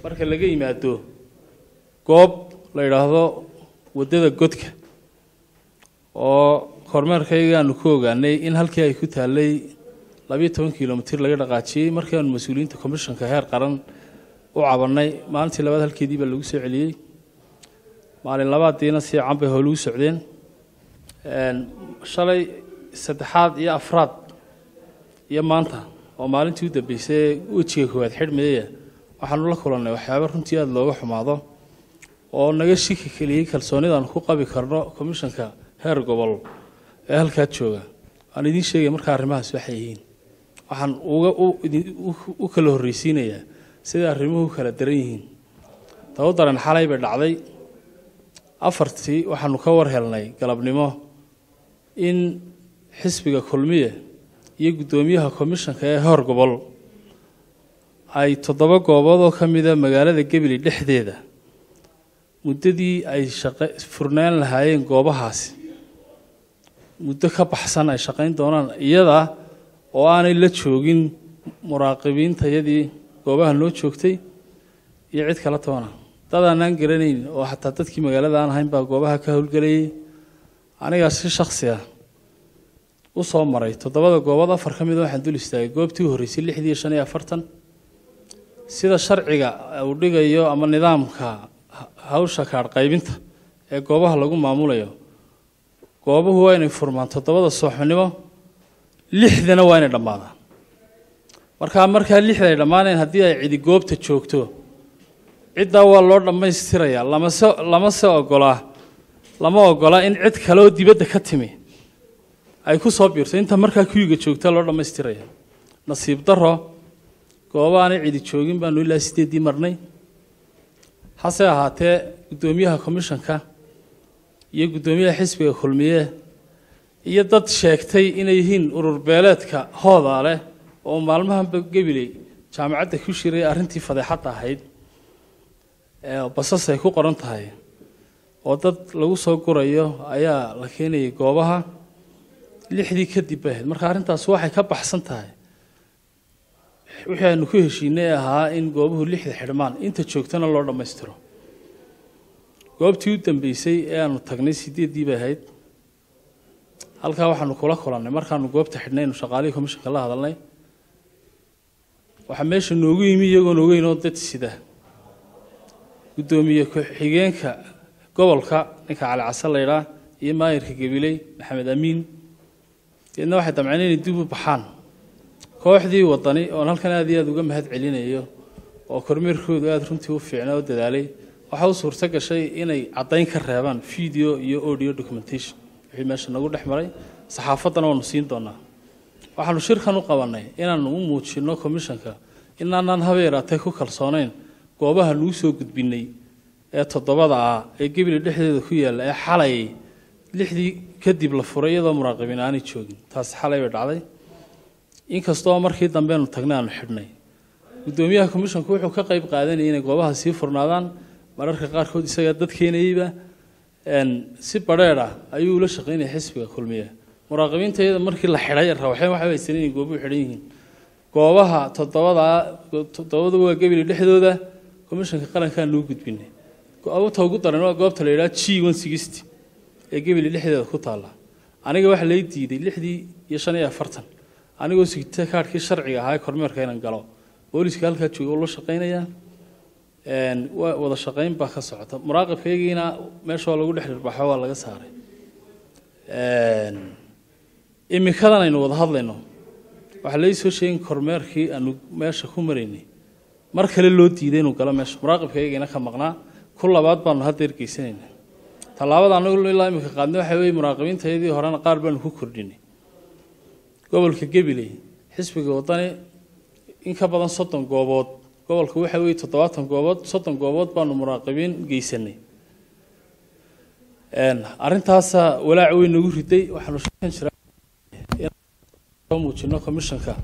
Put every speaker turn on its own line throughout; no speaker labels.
marka laga yimaado goob la yidhaahdo waddada godka oo kormeerkayga aanu ku ogaanay in halkii ay ku taallay labiyo toban kilomitir laga dhaqaajiyey markii aanu mas-uuliyiinta commishanka heer qaran u cabannay maalintii labaad halkeedii baa lagu soo celiyey maalin labaadiina si can bay howlugu socdeen shalay saddexaad iyo afraad iyo maanta oo maalintii u dambeysay wejiga koowaad xidhmayaya waxaanu la kulannay waxyaaba runtii aada looga xumaado oo naga shiki keliyey kalsoonidaan ku qabi karno commishanka heer gobol ee halkaa jooga waan idiin sheegaya markaa arrimahaas waxay yihiin waxaan uga u kala horreysiinayaa siday arrimuhu kala daran yihiin tabo daran xalay bay dhacday afartii waxaanu ka war helnay galabnimo in xisbiga kulmiye iyo guddoomiyaha commishanka ee heer gobol ay toddoba goobood oo ka mida magaalada gebili dhexdeeda muddadii ay shaqa furnaan lahaayeen goobahaasi muddo ka baxsan ay shaqayn doonaan iyada oo aanay la joogin muraaqibiintayadii goobaha noo joogtay iyo cid kala toona dad aanaan garanayn oo xataa dadkii magaalada aan ahayn baa goobaha ka howlgelayay anigaa si shaksi ah u soo maray toddobada goobood afar ka mida waxaan dul istaagay goobtii u horreysay lixdii iyo shan iyo afartan sida sharciga uu dhigayo ama nidaamka hawsha kaadh qaybinta ee goobaha lagu maamulayo goobuhu waa inay furmaan toddobada sooxnimo lixdana waa inay dhammaadaan markaa markaa lixda ay dhammaaneen haddii ay cidi goobta joogto ciddaa waa loo dhammaystirayaa lamase lamase ogolaa lama ogolaa in cid kale oo dibadda ka timi ay ku soo biirto inta markaa kuyuga joogta loo dhammaystiraya nasiib daro goobo aanay cidi joogin baanu ilaa sideeddii marnay hase ahaatee guddoomiyaha commishanka iyo guddoomiyaha xisbiga kulmiye iyo dad sheegtay inay yihiin urur beeleedka hoodaa leh oo maalmahanba gebiley jaamacadda ku shiray arrintii fadeexadda ahayd basas ay ku qoran tahay oo dad lagu soo gurayo ayaa la keenayay goobaha lixdii kadib bay ahayd marka arrintaas waxay ka baxsan tahay wixii aanu ku heshiinay ahaa in goobuhu lixda xidhmaan inta joogtana loo dhammaystiro goobtii u dambeysay ee aanu tagnay sideeddii bay ahayd halkaa waxaanu kula kulannay markaanu goobta xidhnaynu shaqaalihii commishanka la hadalnay waxaa meesha noogu yimi iyagoon ogeyn oo dad sida guddoomiye ku-xigeenka gobolka ninka cali case laydhaa iyo maayirka gabiley maxamed amiin deedna waxay damceen inay dib u baxaan kooxdii wadani oon halkan aad iyo aada uga mahad celinayo oo kormeerkoodu aada runtii u fiicnaa oo dadaalay waxaa u suurto gashay inay caddayn ka reebaan video iyo audio documentation wixii meesha nagu dhex maray saxaafaddana waanu siin doonaa waxaanu shirkan u qabannay inaanu u muujinno commishanka inaanaan haba yaraatee ku kalsoonayn goobaha nuu soo gudbinay ee toddobada ah ee gebili dhexdeeda ku yaalla ee xalay lixdii kadib la furay iyadoo muraaqibiin aanay joogin taasi xalay bay dhacday inkastoo markii dambeenu tagnay aanu xidhnay guddoomiyaha commishanku wuxuu ka qayb qaadanayay inay goobaha sii furnaadaan mararka qaarkood isagaa dad keenayeyba si badheedh ah ayuu ula shaqaynaya xisbiga kulmiye muraaqibiinta iyada markii la xidhay rawaxeen waxay haysan inay goobuhu xidhan yihiin goobaha toddobada toddobada waa gebili dhexdooda commishanka qarankaa nuu gudbinay goobta ugu daran waa goobta la yidhaha g one sixty ee gebili dhexdeeda ku taalla aniga waxa lay diiday lixdii iyo shan iyo afartan anigoo sigta kaadhkii sharciga ahaa ee kormeerka inaan galo booliska halkaa jooga oo la shaqaynayaa waa wada shaqayn baa ka socota muraaqibkaygiina meesha waa lagu dhex dhirbaxo waa laga saaray imikadan aynu wada hadlayno waxaa lai soo sheegin kormeerkii aanu meesha ku maraynay mar kale loo diiday inuu galo meesha muraaqibkaygiina ka maqnaa ku labaad baanu hadda ergeysanayna tallaabada anagu ilaa imika qaadnay waxa weeye muraaqibiintayadii horena qaar baanu ku kordhinay gobolka gabiley xisbiga wadani in ka badan soddon goobood gobolka waxa weeye toddobaatan goobood soddon goobood baanu muraaqibiin geysanay arrintaasa walaac weyn nagu riday waxaanu sheegan jiraa inaan muujino commishanka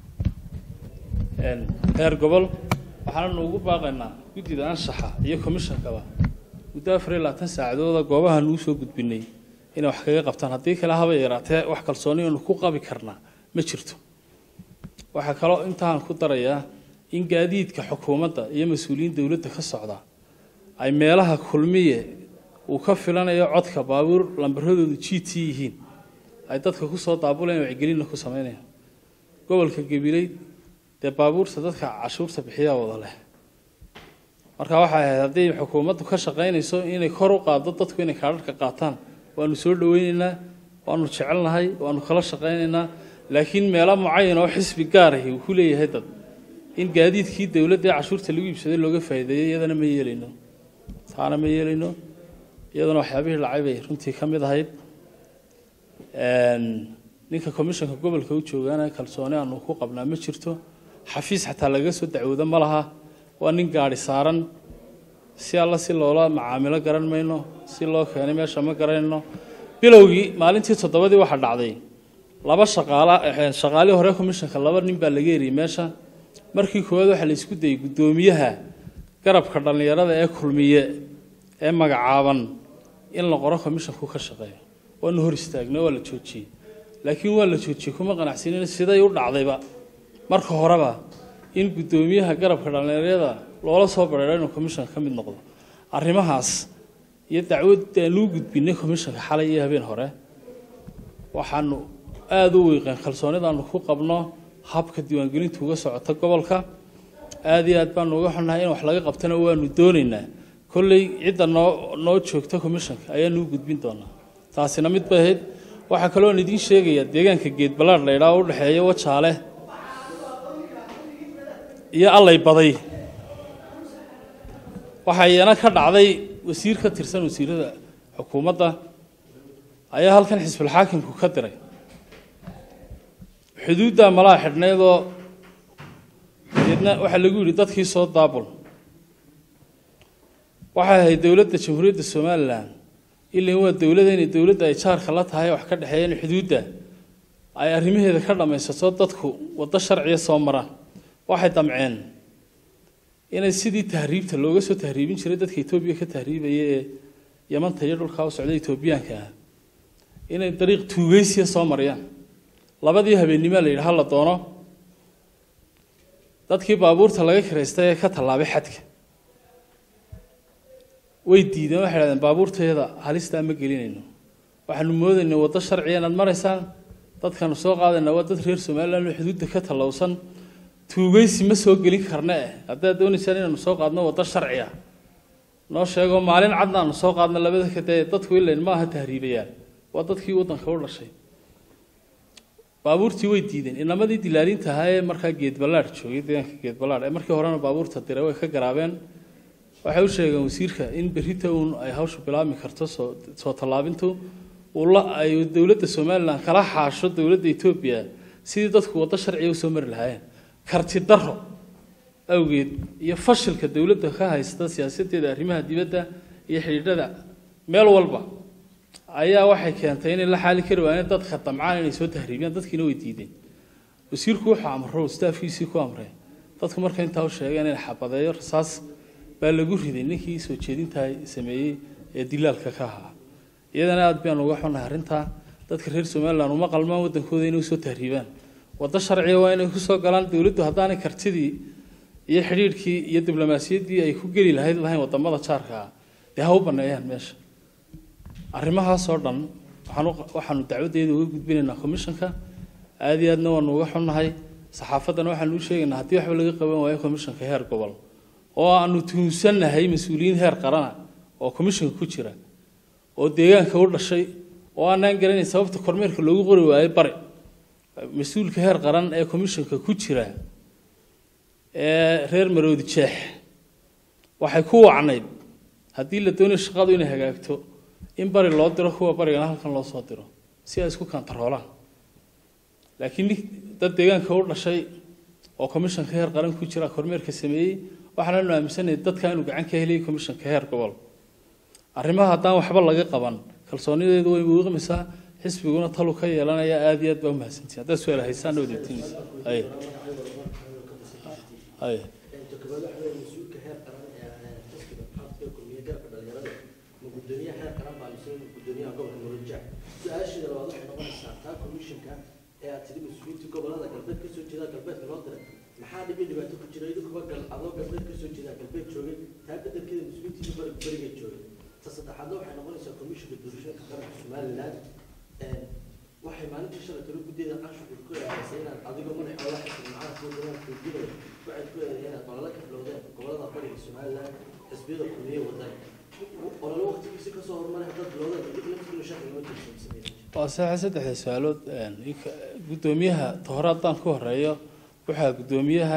heer gobol waxaananu ugu baaqaynaa guddida anshaxa iyo commishankaba muddo afar iyo labaatan saacadooda goobaha nuu soo gudbinay inay wax kaga qabtaan haddii kale haba yaraatee wax kalsooni aanu ku qabi karnaa ma jirto waxaa kaloo intaan ku darayaa in gaadiidka xukuumadda iyo mas-uuliyiin dowladda ka socda ay meelaha kulmiye uu ka filanayo codka baabuur lambaradoodu g t yihiin ay dadka kusoo daabulayaan wacgelinna ku sameynayaan gobolka gabiley dee baabuurta dadka cashuurta bixiyaa wada leh marka waxay ahayd haddii xukuumaddu ka shaqaynayso inay kor u qaaddo dadku inay kaadharhka qaataan waanu soo dhaweyneynaa waanu jecelnahay waanu kala shaqaynaynaa laakiin meelo mucayan oo xisbi gaarahi uu ku leeyahay dad in gaadiidkii dowladda ee cashuurta lagu iibsaday looga faa'iideeyey iyadana ma yeelayno taana ma yeelayno iyadana waxyaabihii dhacay bay runtii ka mid ahayd ninka commissionka gobolka u joogaana kalsooni aanu ku qabnaa ma jirto xafiis xataa laga soo dacwoodo ma laha waa nin gaadhi saaran si alla si loola macaamilo garan mayno si loo keenay meesha ma garanayno bilowgii maalintii toddobadii waxaa dhacday laba shaqaala shaqaalihii hore commissionka laba nin baa laga eriyey meesha markii koowaad waxaa la isku dayey guddoomiyaha garabka dhallinyarada ee kulmiye ee magacaaban in la qoro commissionku ka shaqeeyo waanu hor istaagnay waa la joojiyey laakiin waa la joojiyey kuma qanacsanin siday u dhacdayba marka horeba in guddoomiyaha garabka dhallinyarada loola soo bareero inuu commissionka ka mid noqdo arrimahaas iyo dacwad aanuu gudbinay commissionka xalay iyo habeen hore waxaanu aada u weeqeen kalsoonidaanu ku qabno habka diiwaangelintu uga socota gobolka aada iyo aad baanu uga xunnahay in wax laga qabtana waanu doonaynaa kolley cidda noo noo joogta commissionka ayaanu u gudbin doonaa taasina mid bay ahayd waxaa kaloon idiin sheegayaa deegaanka geed ballaadh la ydhaha u dhexeeya wajaale iyo allay baday waxaa iyana ka dhacday wasiir ka tirsan wasiirada xukuumadda ayaa halkan xisbulxaakimku ka diray xuduuddaa malaha xidhnaydoo deedna waxaa lagu yidhi dadkii soo daabul waxay ahayd dowladda jamhuuriyadda somalilan ilan waa dowlada inay dowladda ay jaarka la tahay wax ka dhexeeya in xuduudda ay arrimaheeda ka dhammaysato dadku waddo sharciya soo maraan waxay damceen inay sidii tahriibta looga soo tahriibin jiray dadka etoobiya ka tahriibaya ee yamanta iyo dhulkaa u socda etoobiyaanka ah inay dariiq tuugeysiya soo mariyaan labadii habeennimoa la yidhi ha la doono dadkii baabuurta laga kiraystay ee ka tallaabay xadka way diideen waxay dhahdeen baabuurteeda halistaa ma gelinayno waxaanu moodaynay waddo sharciya inaad maraysaan dadkaanu soo qaadayna waa dad reer somaliland oo xuduudda ka tallowsan tuugeysi ma soo gelin karna eh haddaad doonaysaan inaanu soo qaadno waddo sharciya noo sheego maalin cadna aanu soo qaadno labada kadee dadku ilayn ma aha tahriibayaan waa dadkii waddanka u dhashay baabuurtii way diideen inamadii dilaalinta ahaa ee markaa geed ballaadh joogay deegaanka geed ballaadh ee markii horena baabuurta diray way ka garaabeen waxay u sheegeen wasiirka in berrita uun ay hawshu bilaabmi karto soo soo tallaabintu ula ay dowladda somalilan kala xaasho dowladda etoobiya sidii dadku waddo sharciya usoo mari lahaayeen karti daro awgeed iyo fashilka dowladda ka haysta siyaasadeeda arrimaha dibadda iyo xidhiidhada meel walba ayaa waxay keentay inay la xaali kari waayeen dadka damcaan inay soo tahriibiyaan dadkiina way diideen wasiirku wuxuu amro staafkiisii ku amray dadku marka intaa u sheegeen in xabadeeyo rasaas baa lagu riday ninkii soo jeedintaa sameeyey ee dilaalka ka ahaa iyadana aad baan uga xunnahay arrintaa dadka reer somaliland uma qalmaan waddankooda inay usoo tahriibaan waddo sharciga waa inay kusoo galaan dowladdu haddaanay kartidii iyo xidhiidhkii iyo diblomaasiyaddii ay ku geli lahayd lahayn wadamada jaarka ah dee ha u baneeyaan meesha arrimahaasoo dhan waxaan waxaanu dacwaddeeda uga gudbinaynaa commissionka aada iyo aadna waanu uga xunnahay saxaafaddana waxaanu u sheegaynaa haddii waxba laga qaban waayo commissionka heer gobol oo aanu tuhunsannahay mas-uuliyiin heer qarana oo commissionka ku jira oo deegaanka u dhashay oo aanaan garanayn sababta kormeerka loogu qori waayo bari mas-uulka heer qaran ee commissionka ku jira ee reer maroodi jeex waxay ku wacnayd haddii la doonayo shaqadu inay hagaagto in bari loo diro kuwa barigana halkan loo soo diro si ay isku kantaroolaan laakiin nin dad deegaanka u dhashay oo commissionka heer qaran ku jira kormeerka sameeyey waxaananu aaminsanahay dadka inuu gacan ka heliyay commissionka heer gobol arrimaha haddaan waxba laga qaban kalsoonideedu way muuqmaysaa xisbiguna talu ka yeelanaya aada iyo aad baa umahadsantihin haddaad su-aal haysaan wadatinaysa ay ay
gudoomiyaha heer qaran baa mise gudoomiyaha gobolka murujac su-aasheeda labaad waxay noqonaysaa taa commissionka ee aad tiri mas-uuliyiinta gobolada galbeed kasoo jeeda galbeedka loo diray maxaa dhibi dhibaato ku jira idinku taa bedelkeeda mas-uuliyiintiisa bari beriga joogay ta saddexaadna waxay noqonaysaa komishinka doorashooyinka qaranka somaliland waxay maalintii shalay talo guddeeda canshuurka ku eedaysay inaad adigoo madaxa la xirtay macnaha kuwa dowlada kuujinaya waxay ku eedaysay inaad olole ka bilowdeen gobolada bariga somaliland xisbiyada kulmiye wadan olole waqtigiisa kasoo hormaray haddaad bilowdeen dib laftiina shaqi loo jeedsanaysa
waa saxa saddexda su-aalood guddoomiyaha hore haddaan ku horeeyo waxaa guddoomiyaha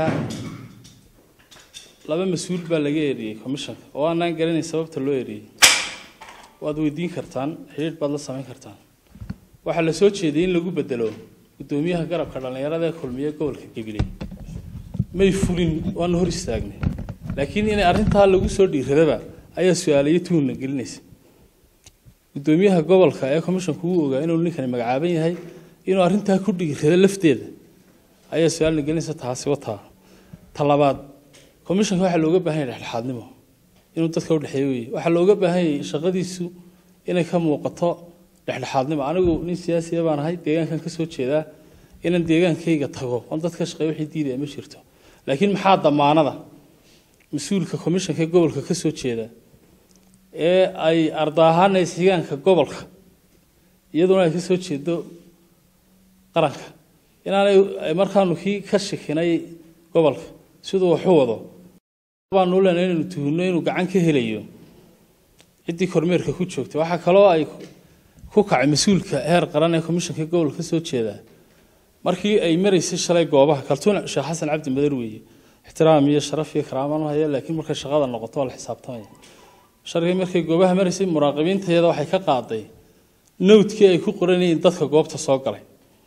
laba mas-uul baa laga eriyey commissionka oo aanaan garanayn sababta loo eriyey waad weydiin kartaan xidhiidh baad la samayn kartaan waxaa la soo jeediyey in lagu bedelo guddoomiyaha garabka dhallinyarada ee kulmiye gobolka gabiley may fulin waana hor istaagnay laakiin inay arrintaa lagu soo dhiiradaba ayaa su-aalayo tuhunna gelinaysa guddoomiyaha gobolka ee commissionku uu ogaa inuu ninkani magacaaban yahay inuu arrintaa ku dhiirado lafteeda ayaa su-aalna gelinaysa taasi wataa ta labaad commissionka waxaa looga baahan yahay dhexdhexaadnimo inuu dadka u dhexeeyo weye waxaa looga baahan yahay shaqadiisu inay ka muuqato dhexdhexaadnimo anigu nin siyaasiya baan ahay deegaankan ka soo jeedaa inaan deegaankayga tago oon dadka shaqeeyo wixii diidaya ma jirto laakiin maxaa damaanada mas-uulka commissionka ee gobolka ka soo jeeda ee ay ardaahaana isxigaanka gobolka iyaduna ay ka soo jeedo qaranka inaanay markaanu kii ka shikinay gobolka siduu waxu wado baanu leenahay inaynu tuhunno inuu gacan ka helayo ciddii kormeerka ku joogtay waxaa kaloo ay ku kacay mas-uulka heer qaran ee commissionka gobolka ka soo jeeda markii ay maraysay shalay goobaha kaltuun sheekh xasan cabdi madar weeye ixtiraam iyo sharaf iyo karaamaan u haya laakiin markay shaqada noqoto waa la xisaabtamaya sharkii markay goobaha maraysay muraaqibiinteeda waxay ka qaaday nowdkii ay ku qoranayeen dadka goobta soo galay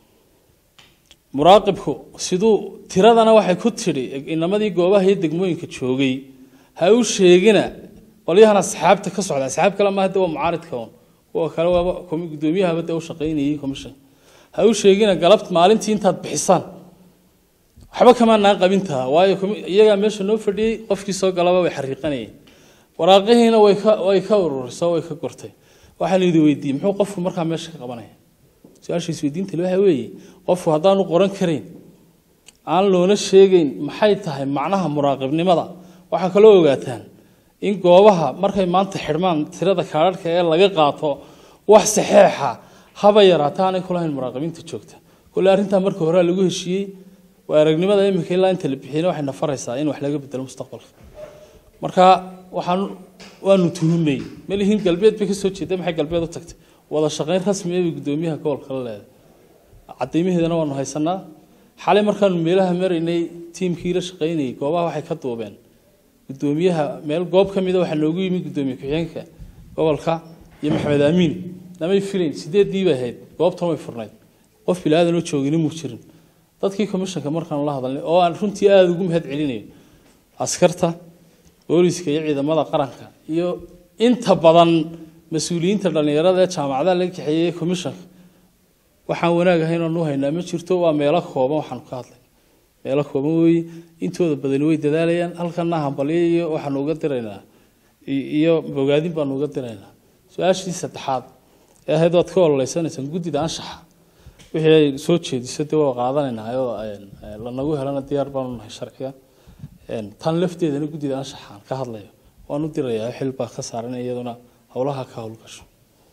muraaqibku siduu tiradana waxay ku tidhi inamadii goobaha iyo degmooyinka joogay ha u sheegina qolyahan asxaabta ka socda asxaab kale maaha de waa mucaaridka un kuwa kale waaba gudoomiyahaba de u shaqaynayay commission ha u sheegina galabt maalintii intaad bixisaan waxba kamaa naa qabintaa waayo iyagaa meesha noo fadhiyey qofkii soo galaba way xariiqanayeen waraaqihiina way ka way ka ururisay way ka gortay waxaan idin weydiiyey muxuu qofku markaa meesha ka qabanaya su-aasha isweydiinta waxa weeye qofku haddaanu qoran karayn aan loona sheegayn maxay tahay macnaha muraaqibnimada waxaa kaloo ogaataan in goobaha markay maanta xidhmaan tirada kaadharhka ee laga qaato wax saxeexa haba yaraata aanay kulahayn muraaqibiinta joogta kole arrintaa marka hore lagu heshiiyey waa aragnimada iminka ilaa inta la bixiyena waxay nafaraysaa in wax laga bedelo mustaqbalka marka waxaan waanu tuhunay malihiin galbeed bay ka soo jeeday maxay galbeed u tagtay wada shaqayn rasmi ah bay guddoomiyaha gobolka la leedahay cadaymaheedana waanu haysanaa xalay markaanu meelaha maraynay tiimkii la shaqaynayay goobaha waxay ka duubeen guddoomiyaha meel goob ka mida waxaa noogu yimi guddoomiye ku-xigeenka gobolka iyo maxamed aamiin namay filayn sideedii bay ahayd goobtan way furnayd qof bilaadan oo joogina muu jirin dadkii commissionka markaanu la hadalnay oo aan runtii aada ugu mahad celinayo askarta booliska iyo ciidamada qaranka iyo inta badan mas-uuliyiinta dhallinyarada ee jaamacadaha laga kaxeeyey commissionka waxaan wanaag ahayn oonu haynaa ma jirto waa meelo kooban waxaanu ka hadlay meelo kooban weeye intooda badani way dadaalayaan halkana hambalyo iyo waxaanu uga diraynaa iyo bogaadin baanu uga diraynaa su-aashii saddexaad ee ahayd waad ka ololeysaneysaan guddida anshaxa wixii ay soo jeediso dee waa qaadanaynaa oo lanagu helana diyaar baanu nahay sharciga tan lafteedana guddida anshaxaan ka hadlayo waan u dirayaa xil baa ka saaran iyaduna howlaha ka howlgasho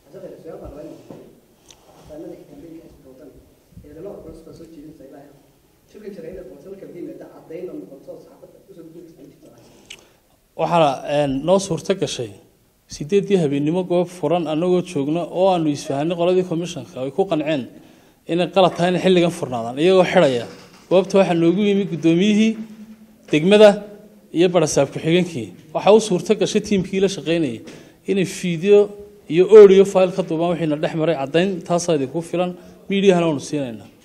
waxaa noo suurto gashay sideedii habeennimo goob furan anagoo joogno oo aanu isfahanay qoladii commissionka ay ku qanceen inay qalad tahay inay xilligan furnaadaan iyagoo xidhaya goobta waxaa noogu yimi guddoomiyihii degmada iyo barasaab ku-xigeenkii waxaa u suurto gashay tiimkii la shaqaynayay inay fiideo iyo audio file ka duubaan wixiina dhex maray caddayn taasaa idinku filan miidiyahana waanu siinaynaa